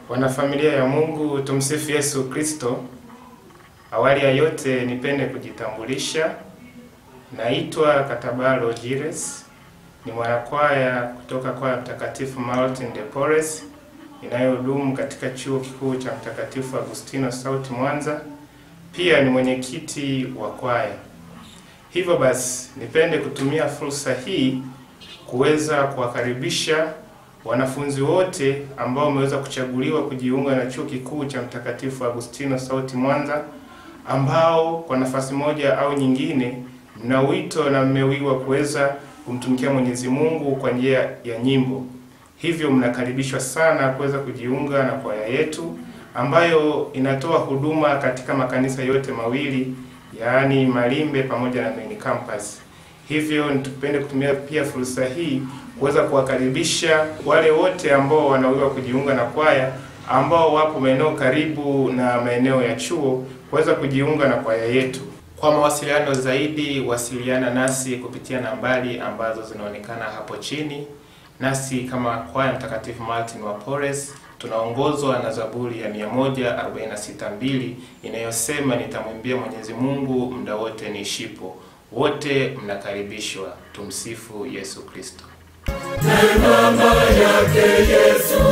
Wanafamilia ya Mungu, tumsifu Yesu Kristo. Awali ya yote, nipende kujitambulisha. Naitwa Katabalo Jires, ni mwanakwaya kutoka kwaya Mtakatifu Martin de Porres inayohudumu katika chuo kikuu cha Mtakatifu Agustino Sauti Mwanza. Pia ni mwenyekiti wa kwaya. Hivyo basi, nipende kutumia fursa hii kuweza kuwakaribisha wanafunzi wote ambao wameweza kuchaguliwa kujiunga na chuo kikuu cha Mtakatifu Agustino Sauti Mwanza, ambao kwa nafasi moja au nyingine mna wito na mmewiwa kuweza kumtumikia Mwenyezi Mungu kwa njia ya nyimbo. Hivyo mnakaribishwa sana kuweza kujiunga na kwaya yetu ambayo inatoa huduma katika makanisa yote mawili, yaani Malimbe pamoja na Main Campus. Hivyo nitupende kutumia pia fursa hii kuweza kuwakaribisha wale wote ambao wanawiwa kujiunga na kwaya ambao wapo maeneo karibu na maeneo ya chuo kuweza kujiunga na kwaya yetu. Kwa mawasiliano zaidi, wasiliana nasi kupitia nambari ambazo zinaonekana hapo chini. Nasi kama kwaya Mtakatifu Martin wa Porres tunaongozwa na Zaburi ya 146:2 inayosema nitamwimbia Mwenyezi Mungu muda wote niishipo. Wote mnakaribishwa. Tumsifu Yesu Kristo. Neema yake Yesu